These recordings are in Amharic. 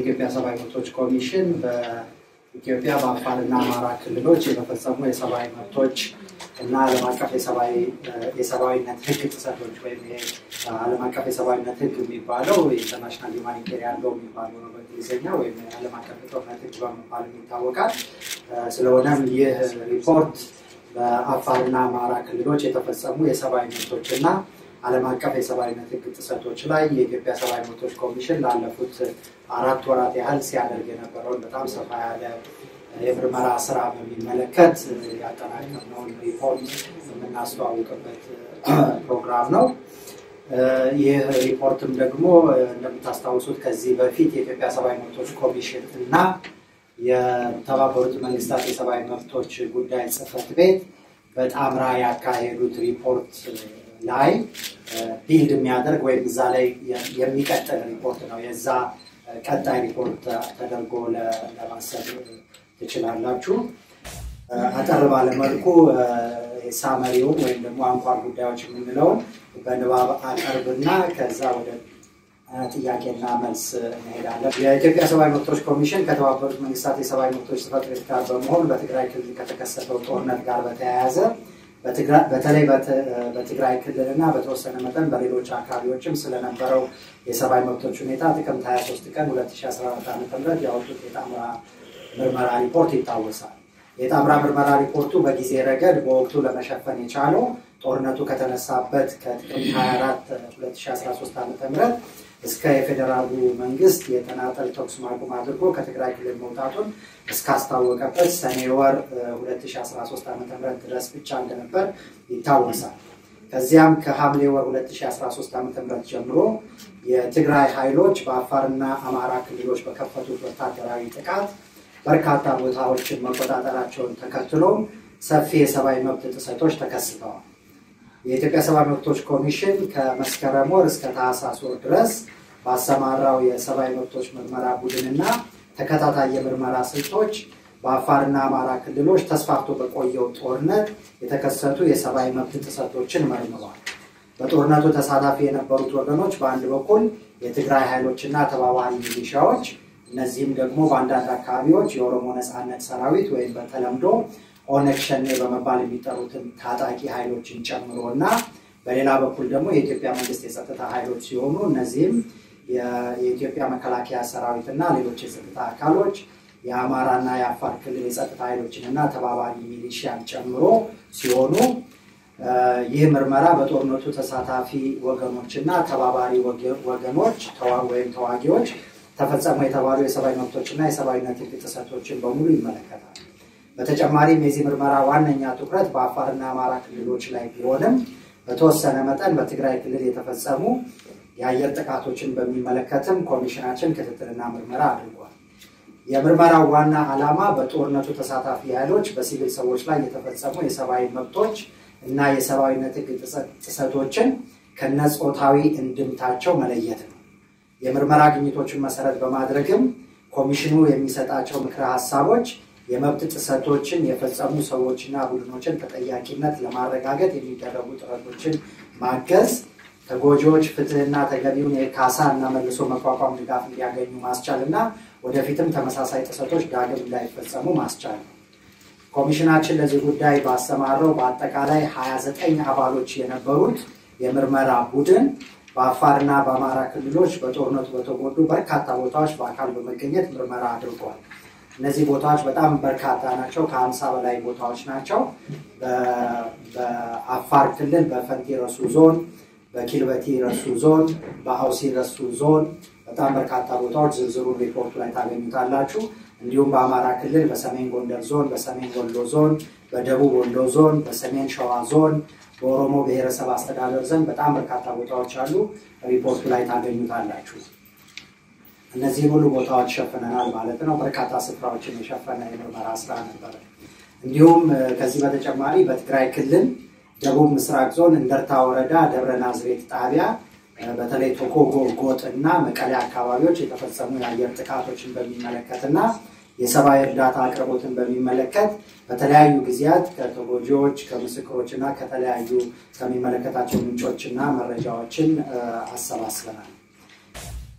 የኢትዮጵያ ሰብአዊ መብቶች ኮሚሽን በኢትዮጵያ በአፋርና አማራ ክልሎች የተፈጸሙ የሰብአዊ መብቶች እና ዓለም አቀፍ የሰብአዊነት ሕግ ጥሰቶች ወይም ዓለም አቀፍ የሰብአዊነት ሕግ የሚባለው የኢንተርናሽናል ሁማኒቴሪያን ሎ የሚባለው ነው በእንግሊዝኛ ወይም የዓለም አቀፍ የጦርነት ሕግ በመባል ይታወቃል። ስለሆነም ይህ ሪፖርት በአፋርና አማራ ክልሎች የተፈጸሙ የሰብአዊ መብቶች እና ዓለም አቀፍ የሰብአዊነት ሕግ ጥሰቶች ላይ የኢትዮጵያ ሰብአዊ መብቶች ኮሚሽን ላለፉት አራት ወራት ያህል ሲያደርግ የነበረውን በጣም ሰፋ ያለ የምርመራ ስራ በሚመለከት ያጠናቀርነውን ሪፖርት የምናስተዋውቅበት ፕሮግራም ነው። ይህ ሪፖርትም ደግሞ እንደምታስታውሱት ከዚህ በፊት የኢትዮጵያ ሰብአዊ መብቶች ኮሚሽን እና የተባበሩት መንግስታት የሰብአዊ መብቶች ጉዳይ ጽህፈት ቤት በጣምራ ያካሄዱት ሪፖርት ላይ ቢልድ የሚያደርግ ወይም እዛ ላይ የሚቀጥል ሪፖርት ነው። የዛ ቀጣይ ሪፖርት ተደርጎ ለማሰብ ትችላላችሁ። አጠር ባለመልኩ ሳመሪውን ወይም ደግሞ አንኳር ጉዳዮች የምንለውን በንባብ አቀርብና ከዛ ወደ ጥያቄና መልስ እንሄዳለን። የኢትዮጵያ ሰብአዊ መብቶች ኮሚሽን ከተባበሩት መንግስታት የሰብአዊ መብቶች ጽሕፈት ቤት ጋር በመሆን በትግራይ ክልል ከተከሰተው ጦርነት ጋር በተያያዘ በተለይ በትግራይ ክልል እና በተወሰነ መጠን በሌሎች አካባቢዎችም ስለነበረው የሰብአዊ መብቶች ሁኔታ ጥቅምት 23 ቀን 2014 ዓ ም ያወጡት የጣምራ ምርመራ ሪፖርት ይታወሳል። የጣምራ ምርመራ ሪፖርቱ በጊዜ ረገድ በወቅቱ ለመሸፈን የቻለው ጦርነቱ ከተነሳበት ከጥቅምት 24 2013 ዓ ም እስከ የፌዴራሉ መንግስት የተናጠል ተኩስ ማቆም አድርጎ ከትግራይ ክልል መውጣቱን እስካስታወቀበት ሰኔ ወር 2013 ዓ ም ድረስ ብቻ እንደነበር ይታወሳል። ከዚያም ከሐምሌ ወር 2013 ዓ ም ጀምሮ የትግራይ ኃይሎች በአፋርና አማራ ክልሎች በከፈቱት ወታደራዊ ጥቃት በርካታ ቦታዎችን መቆጣጠራቸውን ተከትሎ ሰፊ የሰብአዊ መብት ጥሰቶች ተከስተዋል። የኢትዮጵያ ሰብአዊ መብቶች ኮሚሽን ከመስከረም ወር እስከ ታህሳስ ወር ድረስ ባሰማራው የሰብአዊ መብቶች ምርመራ ቡድንና ተከታታይ የምርመራ ስልቶች በአፋርና አማራ ክልሎች ተስፋፍቶ በቆየው ጦርነት የተከሰቱ የሰብአዊ መብት ጥሰቶችን መርምሯል። በጦርነቱ ተሳታፊ የነበሩት ወገኖች በአንድ በኩል የትግራይ ኃይሎችና ተባባሪ ሚሊሻዎች እነዚህም ደግሞ በአንዳንድ አካባቢዎች የኦሮሞ ነፃነት ሰራዊት ወይም በተለምዶ ኦነግ ሸኔ በመባል የሚጠሩትን ታጣቂ ኃይሎችን ጨምሮ እና በሌላ በኩል ደግሞ የኢትዮጵያ መንግስት የጸጥታ ኃይሎች ሲሆኑ እነዚህም የኢትዮጵያ መከላከያ ሰራዊት እና ሌሎች የጸጥታ አካሎች የአማራና የአፋር ክልል የጸጥታ ኃይሎችን እና ተባባሪ ሚሊሺያን ጨምሮ ሲሆኑ ይህ ምርመራ በጦርነቱ ተሳታፊ ወገኖች እና ተባባሪ ወገኖች ወይም ተዋጊዎች ተፈጸሙ የተባሉ የሰብአዊ መብቶች እና የሰብአዊነት ሕግ ጥሰቶችን በሙሉ ይመለከታል። በተጨማሪም የዚህ ምርመራ ዋነኛ ትኩረት በአፋርና አማራ ክልሎች ላይ ቢሆንም በተወሰነ መጠን በትግራይ ክልል የተፈጸሙ የአየር ጥቃቶችን በሚመለከትም ኮሚሽናችን ክትትልና ምርመራ አድርጓል። የምርመራው ዋና ዓላማ በጦርነቱ ተሳታፊ ኃይሎች በሲቪል ሰዎች ላይ የተፈጸሙ የሰብአዊ መብቶች እና የሰብአዊነት ሕግ ጥሰቶችን ከነጾታዊ እንድምታቸው መለየት ነው። የምርመራ ግኝቶችን መሰረት በማድረግም ኮሚሽኑ የሚሰጣቸው ምክረ ሀሳቦች የመብት ጥሰቶችን የፈጸሙ ሰዎችና ቡድኖችን ተጠያቂነት ለማረጋገጥ የሚደረጉ ጥረቶችን ማገዝ፣ ተጎጂዎች ፍትህና ተገቢውን የካሳ እና መልሶ መቋቋም ድጋፍ እንዲያገኙ ማስቻል እና ወደፊትም ተመሳሳይ ጥሰቶች ዳግም እንዳይፈጸሙ ማስቻል ነው። ኮሚሽናችን ለዚህ ጉዳይ ባሰማረው በአጠቃላይ 29 አባሎች የነበሩት የምርመራ ቡድን በአፋርና በአማራ ክልሎች በጦርነቱ በተጎዱ በርካታ ቦታዎች በአካል በመገኘት ምርመራ አድርጓል። እነዚህ ቦታዎች በጣም በርካታ ናቸው። ከሀምሳ በላይ ቦታዎች ናቸው። በአፋር ክልል በፈንቲ ረሱ ዞን፣ በኪልበቲ ረሱ ዞን፣ በአውሲ ረሱ ዞን በጣም በርካታ ቦታዎች ዝርዝሩን ሪፖርቱ ላይ ታገኙታላችሁ። እንዲሁም በአማራ ክልል በሰሜን ጎንደር ዞን፣ በሰሜን ወሎ ዞን፣ በደቡብ ወሎ ዞን፣ በሰሜን ሸዋ ዞን፣ በኦሮሞ ብሔረሰብ አስተዳደር ዘንድ በጣም በርካታ ቦታዎች አሉ። ሪፖርቱ ላይ ታገኙታላችሁ። እነዚህን ሁሉ ቦታዎች ሸፍነናል ማለት ነው። በርካታ ስፍራዎችን የሸፈነ የምርመራ ስራ ነበረ። እንዲሁም ከዚህ በተጨማሪ በትግራይ ክልል ደቡብ ምስራቅ ዞን እንደርታ ወረዳ ደብረ ናዝሬት ጣቢያ በተለይ ቶኮጎ ጎጥ እና መቀሌ አካባቢዎች የተፈጸሙ የአየር ጥቃቶችን በሚመለከት እና የሰብአዊ እርዳታ አቅርቦትን በሚመለከት በተለያዩ ጊዜያት ከተጎጂዎች ከምስክሮች እና ከተለያዩ ከሚመለከታቸው ምንጮች እና መረጃዎችን አሰባስበናል።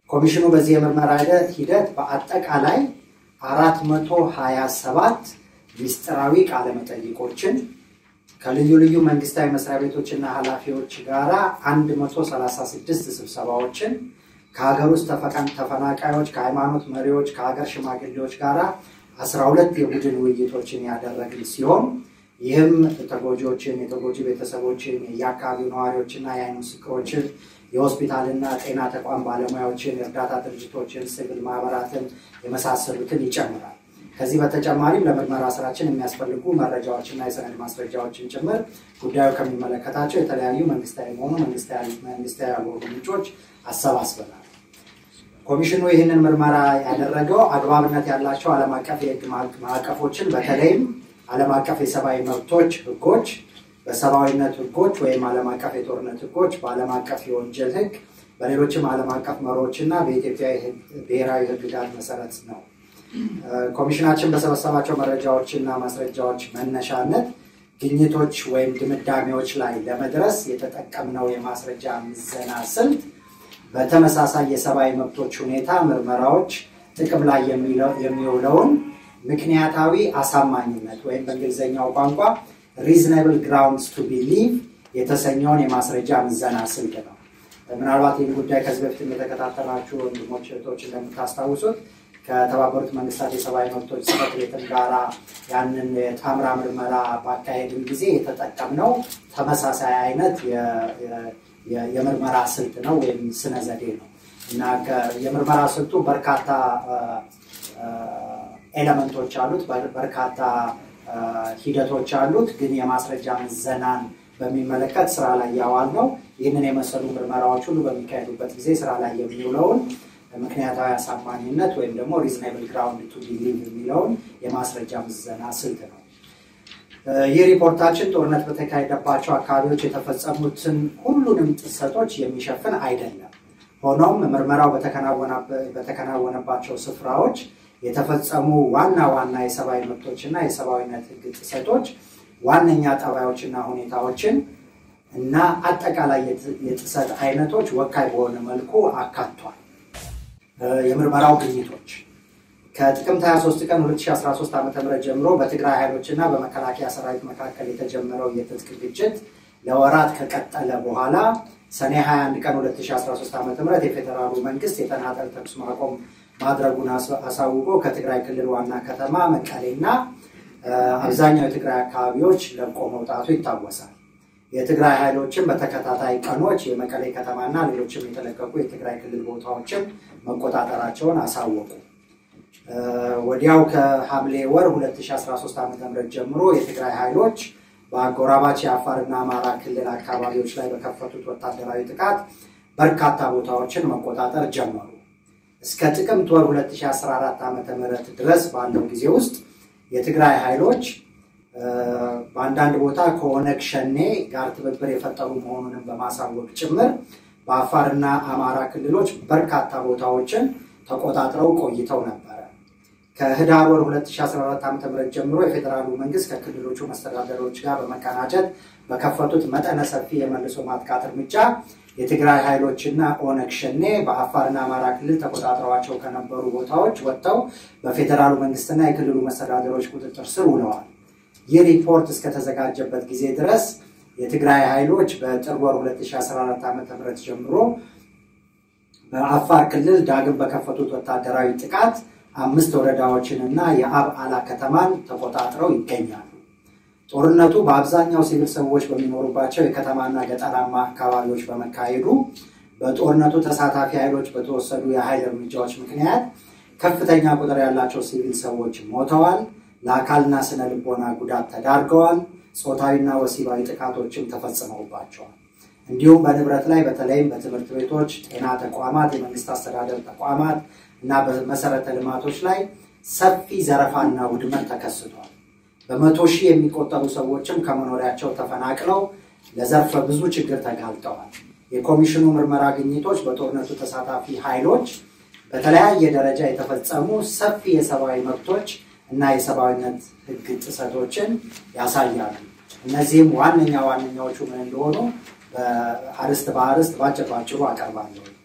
ኮሚሽኑ በዚህ የምርመራ ሂደት በአጠቃላይ አራት መቶ ሀያ ሰባት ሚስጥራዊ ቃለመጠይቆችን ከልዩ ልዩ መንግስታዊ መስሪያ ቤቶችና ኃላፊዎች ጋራ 136 ስብሰባዎችን ከሀገር ውስጥ ተፈናቃዮች፣ ከሃይማኖት መሪዎች፣ ከሀገር ሽማግሌዎች ጋራ 12 የቡድን ውይይቶችን ያደረግን ሲሆን ይህም ተጎጂዎችን፣ የተጎጂ ቤተሰቦችን፣ የአካባቢው ነዋሪዎችና የአይን ምስክሮችን፣ የሆስፒታልና ጤና ተቋም ባለሙያዎችን፣ የእርዳታ ድርጅቶችን፣ ሲቪል ማህበራትን የመሳሰሉትን ይጨምራል። ከዚህ በተጨማሪም ለምርመራ ስራችን የሚያስፈልጉ መረጃዎችና የሰነድ ማስረጃዎችን ጭምር ጉዳዩ ከሚመለከታቸው የተለያዩ መንግስታዊ መሆኑ መንግስታዊ ያልሆኑ ምንጮች አሰባስበናል። ኮሚሽኑ ይህንን ምርመራ ያደረገው አግባብነት ያላቸው ዓለም አቀፍ የህግ ማዕቀፎችን በተለይም ዓለም አቀፍ የሰብአዊ መብቶች ህጎች፣ በሰብአዊነት ህጎች ወይም ዓለም አቀፍ የጦርነት ህጎች፣ በዓለም አቀፍ የወንጀል ህግ፣ በሌሎችም ዓለም አቀፍ መሮች እና በኢትዮጵያ ብሔራዊ ህግጋት መሰረት ነው። ኮሚሽናችን በሰበሰባቸው መረጃዎች እና ማስረጃዎች መነሻነት ግኝቶች ወይም ድምዳሜዎች ላይ ለመድረስ የተጠቀምነው የማስረጃ ምዘና ስልት በተመሳሳይ የሰብአዊ መብቶች ሁኔታ ምርመራዎች ጥቅም ላይ የሚውለውን ምክንያታዊ አሳማኝነት ወይም በእንግሊዝኛው ቋንቋ ሪዝናብል ግራውንድስ ቱ ቢሊቭ የተሰኘውን የማስረጃ ምዘና ስልት ነው። ምናልባት ይህን ጉዳይ ከዚህ በፊትም የተከታተላችሁ ወንድሞች እህቶች እንደምታስታውሱት ከተባበሩት መንግስታት የሰብአዊ መብቶች ጽሕፈት ቤትን ጋራ ያንን የጣምራ ምርመራ ባካሄድን ጊዜ የተጠቀምነው ተመሳሳይ አይነት የምርመራ ስልት ነው ወይም ስነ ዘዴ ነው እና የምርመራ ስልቱ በርካታ ኤለመንቶች አሉት፣ በርካታ ሂደቶች አሉት። ግን የማስረጃ ምዘናን በሚመለከት ስራ ላይ ያዋል ነው። ይህንን የመሰሉ ምርመራዎች ሁሉ በሚካሄዱበት ጊዜ ስራ ላይ የሚውለውን ምክንያታዊ አሳማኝነት ወይም ደግሞ ሪዝናብል ግራውንድ ቱ ቢሊቭ የሚለውን የማስረጃ ምዘና ስልት ነው። ይህ ሪፖርታችን ጦርነት በተካሄደባቸው አካባቢዎች የተፈጸሙትን ሁሉንም ጥሰቶች የሚሸፍን አይደለም። ሆኖም ምርመራው በተከናወነባቸው ስፍራዎች የተፈጸሙ ዋና ዋና የሰብአዊ መብቶችና የሰብአዊነት ሕግ ጥሰቶች ዋነኛ ጠባዮችና ሁኔታዎችን እና አጠቃላይ የጥሰት አይነቶች ወካይ በሆነ መልኩ አካቷል። የምርመራው ግኝቶች ከጥቅምት 23 ቀን 2013 ዓ ም ጀምሮ በትግራይ ኃይሎች እና በመከላከያ ሰራዊት መካከል የተጀመረው የትጥቅ ግጭት ለወራት ከቀጠለ በኋላ ሰኔ 21 ቀን 2013 ዓ ም የፌዴራሉ መንግስት የተናጠል ተኩስ ማቆም ማድረጉን አሳውቆ ከትግራይ ክልል ዋና ከተማ መቀሌና አብዛኛው የትግራይ አካባቢዎች ለቆ መውጣቱ ይታወሳል። የትግራይ ኃይሎችን በተከታታይ ቀኖች የመቀሌ ከተማና ሌሎችም የተለቀቁ የትግራይ ክልል ቦታዎችን መቆጣጠራቸውን አሳወቁ። ወዲያው ከሐምሌ ወር 2013 ዓ ም ጀምሮ የትግራይ ኃይሎች በአጎራባች የአፋርና አማራ ክልል አካባቢዎች ላይ በከፈቱት ወታደራዊ ጥቃት በርካታ ቦታዎችን መቆጣጠር ጀመሩ። እስከ ጥቅምት ወር 2014 ዓ ም ድረስ ባለው ጊዜ ውስጥ የትግራይ ኃይሎች በአንዳንድ ቦታ ከኦነግ ሸኔ ጋር ትብብር የፈጠሩ መሆኑንም በማሳወቅ ጭምር በአፋርና አማራ ክልሎች በርካታ ቦታዎችን ተቆጣጥረው ቆይተው ነበረ። ከህዳር ወር 2014 ዓ ም ጀምሮ የፌዴራሉ መንግስት ከክልሎቹ መስተዳደሮች ጋር በመቀናጀት በከፈቱት መጠነ ሰፊ የመልሶ ማጥቃት እርምጃ የትግራይ ኃይሎችና ኦነግ ሸኔ በአፋርና አማራ ክልል ተቆጣጥረዋቸው ከነበሩ ቦታዎች ወጥተው በፌዴራሉ መንግስትና የክልሉ መስተዳደሮች ቁጥጥር ስር ውለዋል። ይህ ሪፖርት እስከተዘጋጀበት ጊዜ ድረስ የትግራይ ኃይሎች በጥር ወር 2014 ዓ ም ጀምሮ በአፋር ክልል ዳግም በከፈቱት ወታደራዊ ጥቃት አምስት ወረዳዎችን እና የአብዓላ ከተማን ተቆጣጥረው ይገኛሉ። ጦርነቱ በአብዛኛው ሲቪል ሰዎች በሚኖሩባቸው የከተማና ገጠራማ አካባቢዎች በመካሄዱ በጦርነቱ ተሳታፊ ኃይሎች በተወሰዱ የኃይል እርምጃዎች ምክንያት ከፍተኛ ቁጥር ያላቸው ሲቪል ሰዎች ሞተዋል፣ ለአካልና ስነ ልቦና ጉዳት ተዳርገዋል፣ ጾታዊና ወሲባዊ ጥቃቶችም ተፈጽመውባቸዋል። እንዲሁም በንብረት ላይ በተለይም በትምህርት ቤቶች፣ ጤና ተቋማት፣ የመንግስት አስተዳደር ተቋማት እና በመሰረተ ልማቶች ላይ ሰፊ ዘረፋና ውድመት ተከስቷል። በመቶ ሺህ የሚቆጠሩ ሰዎችም ከመኖሪያቸው ተፈናቅለው ለዘርፈ ብዙ ችግር ተጋልጠዋል። የኮሚሽኑ ምርመራ ግኝቶች በጦርነቱ ተሳታፊ ኃይሎች በተለያየ ደረጃ የተፈጸሙ ሰፊ የሰብአዊ መብቶች እና የሰብአዊነት ሕግ ጥሰቶችን ያሳያሉ። እነዚህም ዋነኛ ዋነኛዎቹ ምን እንደሆኑ በአርስት በአርስት ባጭር ባጭሩ አቀርባለሁ።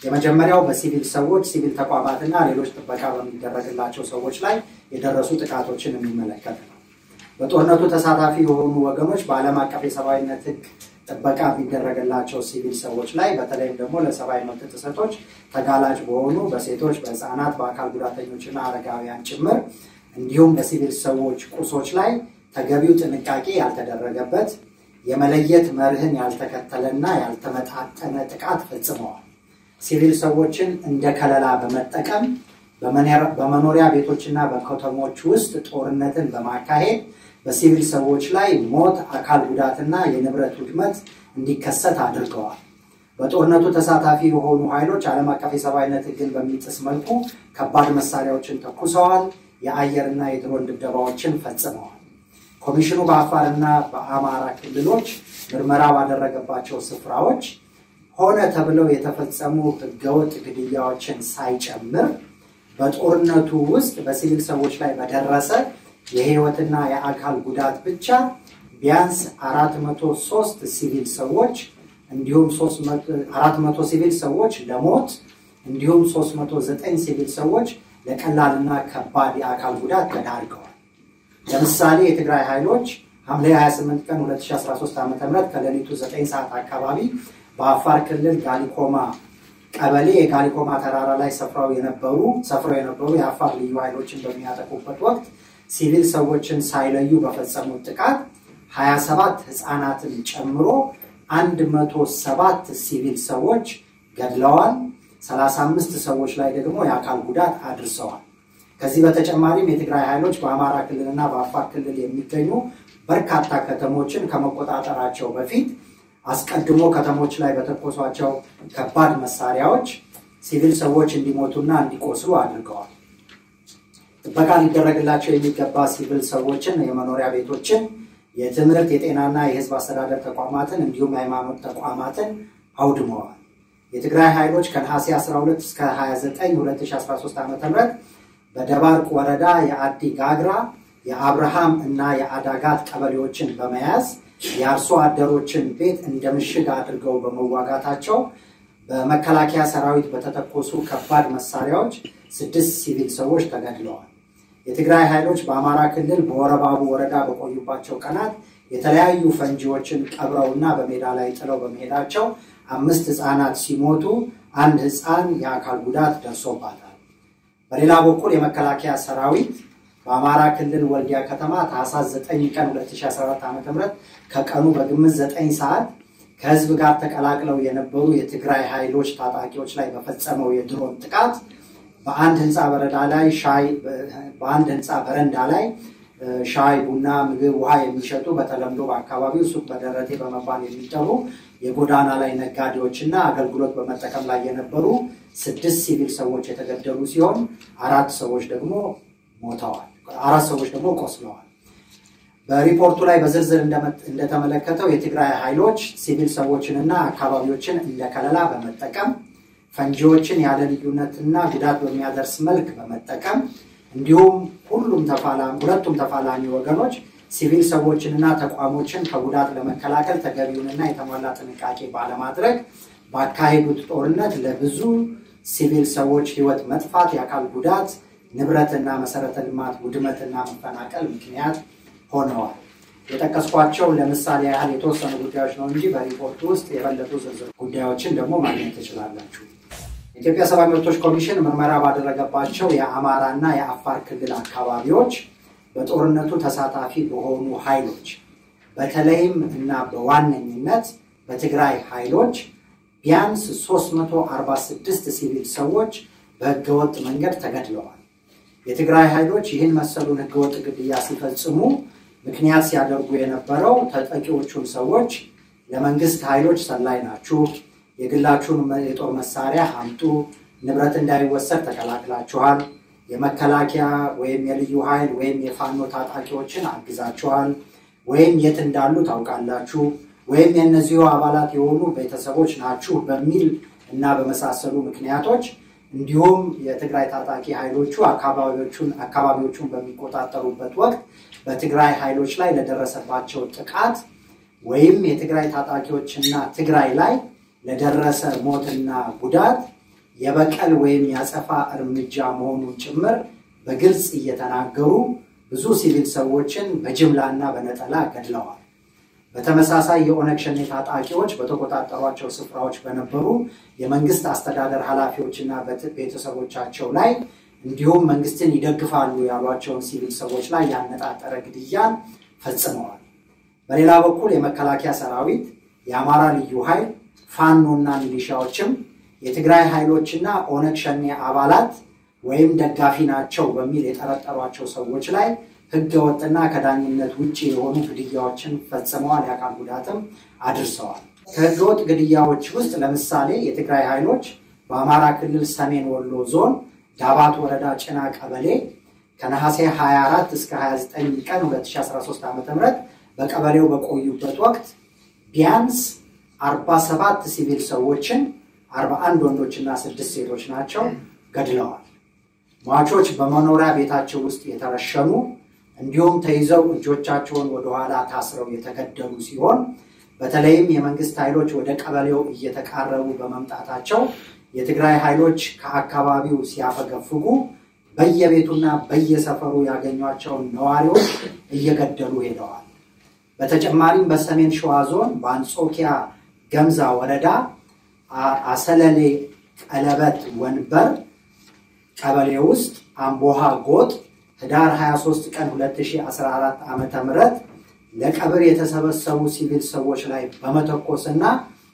የመጀመሪያው በሲቪል ሰዎች፣ ሲቪል ተቋማትና ሌሎች ጥበቃ በሚደረግላቸው ሰዎች ላይ የደረሱ ጥቃቶችን የሚመለከት ነው። በጦርነቱ ተሳታፊ የሆኑ ወገኖች በዓለም አቀፍ የሰብአዊነት ሕግ ጥበቃ የሚደረግላቸው ሲቪል ሰዎች ላይ በተለይም ደግሞ ለሰብአዊ መብት ጥሰቶች ተጋላጭ በሆኑ በሴቶች፣ በህፃናት፣ በአካል ጉዳተኞችና አረጋውያን ጭምር እንዲሁም በሲቪል ሰዎች ቁሶች ላይ ተገቢው ጥንቃቄ ያልተደረገበት የመለየት መርህን ያልተከተለና ያልተመጣጠነ ጥቃት ፈጽመዋል። ሲቪል ሰዎችን እንደ ከለላ በመጠቀም በመኖሪያ ቤቶችና በከተሞች ውስጥ ጦርነትን በማካሄድ በሲቪል ሰዎች ላይ ሞት፣ አካል ጉዳትና የንብረት ውድመት እንዲከሰት አድርገዋል። በጦርነቱ ተሳታፊ የሆኑ ኃይሎች ዓለም አቀፍ የሰብአዊነት ሕግን በሚጥስ መልኩ ከባድ መሳሪያዎችን ተኩሰዋል። የአየርና የድሮን ድብደባዎችን ፈጽመዋል። ኮሚሽኑ በአፋርና በአማራ ክልሎች ምርመራ ባደረገባቸው ስፍራዎች ሆነ ተብለው የተፈጸሙ ህገወጥ ግድያዎችን ሳይጨምር በጦርነቱ ውስጥ በሲቪል ሰዎች ላይ በደረሰ የህይወትና የአካል ጉዳት ብቻ ቢያንስ 403 ሲቪል ሰዎች እንዲሁም 400 ሲቪል ሰዎች ለሞት እንዲሁም 309 ሲቪል ሰዎች ለቀላልና ከባድ የአካል ጉዳት ተዳርገዋል። ለምሳሌ የትግራይ ኃይሎች ሐምሌ 28 ቀን 2013 ዓ ም ከሌሊቱ 9 ሰዓት አካባቢ በአፋር ክልል ጋሊኮማ ቀበሌ የጋሊኮማ ተራራ ላይ ሰፍረው የነበሩ ሰፍረው የነበሩ የአፋር ልዩ ኃይሎችን በሚያጠቁበት ወቅት ሲቪል ሰዎችን ሳይለዩ በፈጸሙት ጥቃት 27 ህፃናትን ጨምሮ 107 ሲቪል ሰዎች ገድለዋል። 35 ሰዎች ላይ ደግሞ የአካል ጉዳት አድርሰዋል። ከዚህ በተጨማሪም የትግራይ ኃይሎች በአማራ ክልልና በአፋር ክልል የሚገኙ በርካታ ከተሞችን ከመቆጣጠራቸው በፊት አስቀድሞ ከተሞች ላይ በተኮሷቸው ከባድ መሳሪያዎች ሲቪል ሰዎች እንዲሞቱና እንዲቆስሉ አድርገዋል። ጥበቃ ሊደረግላቸው የሚገባ ሲቪል ሰዎችን፣ የመኖሪያ ቤቶችን፣ የትምህርት፣ የጤናና የህዝብ አስተዳደር ተቋማትን እንዲሁም የሃይማኖት ተቋማትን አውድመዋል። የትግራይ ኃይሎች ከነሐሴ 12 እስከ 29 2013 ዓ ም በደባርቅ ወረዳ የአዲ ጋግራ የአብርሃም እና የአዳጋት ቀበሌዎችን በመያዝ የአርሶ አደሮችን ቤት እንደ ምሽግ አድርገው በመዋጋታቸው በመከላከያ ሰራዊት በተተኮሱ ከባድ መሳሪያዎች ስድስት ሲቪል ሰዎች ተገድለዋል። የትግራይ ኃይሎች በአማራ ክልል በወረባቡ ወረዳ በቆዩባቸው ቀናት የተለያዩ ፈንጂዎችን ቀብረውና በሜዳ ላይ ጥለው በመሄዳቸው አምስት ህፃናት ሲሞቱ አንድ ህፃን የአካል ጉዳት ደርሶባታል። በሌላ በኩል የመከላከያ ሰራዊት በአማራ ክልል ወልዲያ ከተማ ታህሳስ 9 ቀን 2014 ዓ.ም ከቀኑ በግምት 9 ሰዓት ከህዝብ ጋር ተቀላቅለው የነበሩ የትግራይ ኃይሎች ታጣቂዎች ላይ በፈጸመው የድሮን ጥቃት በአንድ ህንፃ በረዳ ላይ ሻይ በአንድ ህንፃ በረንዳ ላይ ሻይ፣ ቡና፣ ምግብ፣ ውሃ የሚሸጡ በተለምዶ በአካባቢው ሱቅ በደረቴ በመባል የሚጠሩ የጎዳና ላይ ነጋዴዎችና አገልግሎት በመጠቀም ላይ የነበሩ ስድስት ሲቪል ሰዎች የተገደሉ ሲሆን አራት ሰዎች ደግሞ ሞተዋል። አራት ሰዎች ደግሞ ቆስለዋል። በሪፖርቱ ላይ በዝርዝር እንደተመለከተው የትግራይ ኃይሎች ሲቪል ሰዎችንና አካባቢዎችን እንደ ከለላ በመጠቀም ፈንጂዎችን ያለ ልዩነትና ጉዳት በሚያደርስ መልክ በመጠቀም እንዲሁም ሁሉም ሁለቱም ተፋላሚ ወገኖች ሲቪል ሰዎችንና ተቋሞችን ከጉዳት ለመከላከል ተገቢውንና የተሟላ ጥንቃቄ ባለማድረግ ባካሄዱት ጦርነት ለብዙ ሲቪል ሰዎች ህይወት መጥፋት፣ የአካል ጉዳት፣ ንብረትና መሰረተ ልማት ውድመትና መፈናቀል ምክንያት ሆነዋል። የጠቀስኳቸው ለምሳሌ ያህል የተወሰኑ ጉዳዮች ነው እንጂ በሪፖርቱ ውስጥ የበለጡ ዝርዝር ጉዳዮችን ደግሞ ማግኘት ትችላላችሁ። የኢትዮጵያ ሰብአዊ መብቶች ኮሚሽን ምርመራ ባደረገባቸው የአማራ እና የአፋር ክልል አካባቢዎች በጦርነቱ ተሳታፊ በሆኑ ኃይሎች በተለይም እና በዋነኝነት በትግራይ ኃይሎች ቢያንስ 346 ሲቪል ሰዎች በህገወጥ መንገድ ተገድለዋል። የትግራይ ኃይሎች ይህን መሰሉን ህገወጥ ግድያ ሲፈጽሙ ምክንያት ሲያደርጉ የነበረው ተጠቂዎቹን ሰዎች ለመንግስት ኃይሎች ሰላይ ናችሁ፣ የግላችሁን የጦር መሳሪያ አምጡ፣ ንብረት እንዳይወሰድ ተከላክላችኋል፣ የመከላከያ ወይም የልዩ ኃይል ወይም የፋኖ ታጣቂዎችን አግዛችኋል፣ ወይም የት እንዳሉ ታውቃላችሁ፣ ወይም የእነዚሁ አባላት የሆኑ ቤተሰቦች ናችሁ በሚል እና በመሳሰሉ ምክንያቶች እንዲሁም የትግራይ ታጣቂ ኃይሎቹ አካባቢዎቹን በሚቆጣጠሩበት ወቅት በትግራይ ኃይሎች ላይ ለደረሰባቸው ጥቃት ወይም የትግራይ ታጣቂዎችና ትግራይ ላይ ለደረሰ ሞትና ጉዳት የበቀል ወይም ያጸፋ እርምጃ መሆኑን ጭምር በግልጽ እየተናገሩ ብዙ ሲቪል ሰዎችን በጅምላና በነጠላ ገድለዋል። በተመሳሳይ የኦነግ ሸኔ ታጣቂዎች በተቆጣጠሯቸው ስፍራዎች በነበሩ የመንግስት አስተዳደር ኃላፊዎችና ቤተሰቦቻቸው ላይ እንዲሁም መንግስትን ይደግፋሉ ያሏቸውን ሲቪል ሰዎች ላይ ያነጣጠረ ግድያን ፈጽመዋል። በሌላ በኩል የመከላከያ ሰራዊት፣ የአማራ ልዩ ኃይል፣ ፋኖና ሚሊሻዎችም የትግራይ ኃይሎችና ኦነግ ሸኔ አባላት ወይም ደጋፊ ናቸው በሚል የጠረጠሯቸው ሰዎች ላይ ህገወጥና ከዳኝነት ውጭ የሆኑ ግድያዎችን ፈጽመዋል። የአካል ጉዳትም አድርሰዋል። ከህገወጥ ግድያዎች ውስጥ ለምሳሌ የትግራይ ኃይሎች በአማራ ክልል ሰሜን ወሎ ዞን ዳባት ወረዳ ጭና ቀበሌ ከነሐሴ 24 እስከ 29 ቀን 2013 ዓ ም በቀበሌው በቆዩበት ወቅት ቢያንስ 47 ሲቪል ሰዎችን 41 ወንዶችና ስድስት ሴቶች ናቸው ገድለዋል። ሟቾች በመኖሪያ ቤታቸው ውስጥ የተረሸኑ እንዲሁም ተይዘው እጆቻቸውን ወደኋላ ታስረው የተገደሉ ሲሆን በተለይም የመንግስት ኃይሎች ወደ ቀበሌው እየተቃረቡ በመምጣታቸው የትግራይ ኃይሎች ከአካባቢው ሲያፈገፍጉ በየቤቱና በየሰፈሩ ያገኟቸውን ነዋሪዎች እየገደሉ ሄደዋል። በተጨማሪም በሰሜን ሸዋ ዞን በአንጾኪያ ገምዛ ወረዳ አሰለሌ ቀለበት ወንበር ቀበሌ ውስጥ አምቦሃ ጎጥ ህዳር 23 ቀን 2014 ዓ ም ለቀብር የተሰበሰቡ ሲቪል ሰዎች ላይ በመተኮስና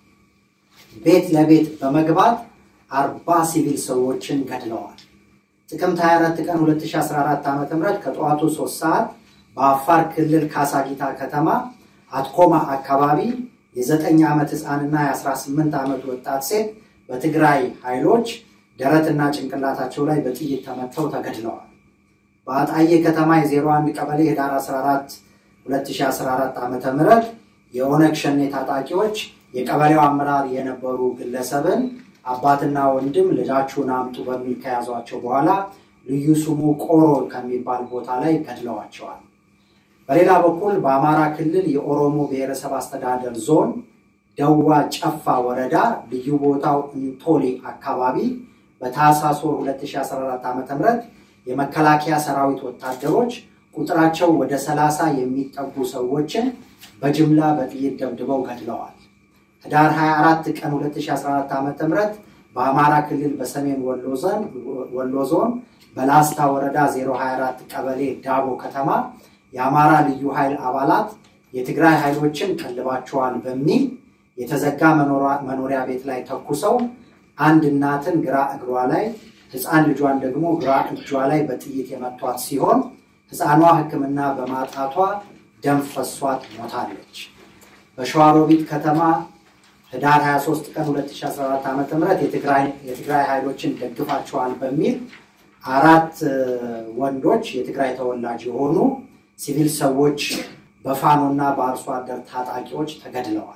ቤት ለቤት በመግባት አርባ ሲቪል ሰዎችን ገድለዋል። ጥቅምት 24 ቀን 2014 ዓ ም ከጠዋቱ 3 ሰዓት በአፋር ክልል ካሳጊታ ከተማ አትኮማ አካባቢ የ9 ዓመት ህፃንና የ18 ዓመት ወጣት ሴት በትግራይ ኃይሎች ደረትና ጭንቅላታቸው ላይ በጥይት ተመተው ተገድለዋል። በአጣዬ ከተማ የ01 ቀበሌ ህዳር 14 2014 ዓ ም የኦነግ ሸኔ ታጣቂዎች የቀበሌው አመራር የነበሩ ግለሰብን አባትና ወንድም ልጃችሁን አምጡ በሚል ከያዟቸው በኋላ ልዩ ስሙ ቆሮ ከሚባል ቦታ ላይ ገድለዋቸዋል። በሌላ በኩል በአማራ ክልል የኦሮሞ ብሔረሰብ አስተዳደር ዞን ደዋ ጨፋ ወረዳ ልዩ ቦታው እንቶሊ አካባቢ በታህሳስ ወር 2014 ዓ ም የመከላከያ ሰራዊት ወታደሮች ቁጥራቸው ወደ 30 የሚጠጉ ሰዎችን በጅምላ በጥይት ደብድበው ገድለዋል። ህዳር 24 ቀን 2014 ዓ ም በአማራ ክልል በሰሜን ወሎ ዞን በላስታ ወረዳ 024 ቀበሌ ዳቦ ከተማ የአማራ ልዩ ኃይል አባላት የትግራይ ኃይሎችን ቀልባቸዋል በሚል የተዘጋ መኖሪያ ቤት ላይ ተኩሰው አንድ እናትን ግራ እግሯ ላይ ህፃን ልጇን ደግሞ ግራ እጇ ላይ በጥይት የመቷት ሲሆን ህፃኗ ሕክምና በማጣቷ ደም ፈሷት ሞታለች። በሸዋሮቢት ከተማ ህዳር 23 ቀን 2014 ዓ ም የትግራይ ኃይሎችን ደግፋቸዋል በሚል አራት ወንዶች የትግራይ ተወላጅ የሆኑ ሲቪል ሰዎች በፋኖና በአርሶ አደር ታጣቂዎች ተገድለዋል።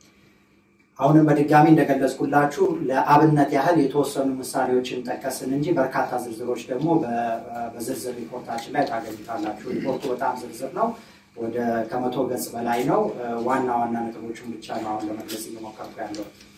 አሁንም በድጋሚ እንደገለጽኩላችሁ ለአብነት ያህል የተወሰኑ ምሳሌዎችን ጠቀስን እንጂ በርካታ ዝርዝሮች ደግሞ በዝርዝር ሪፖርታችን ላይ ታገኙታላችሁ። ሪፖርቱ በጣም ዝርዝር ነው። ወደ ከመቶ ገጽ በላይ ነው። ዋና ዋና ነጥቦቹን ብቻ ነው አሁን ለመግለጽ እየሞከርኩ ያለው።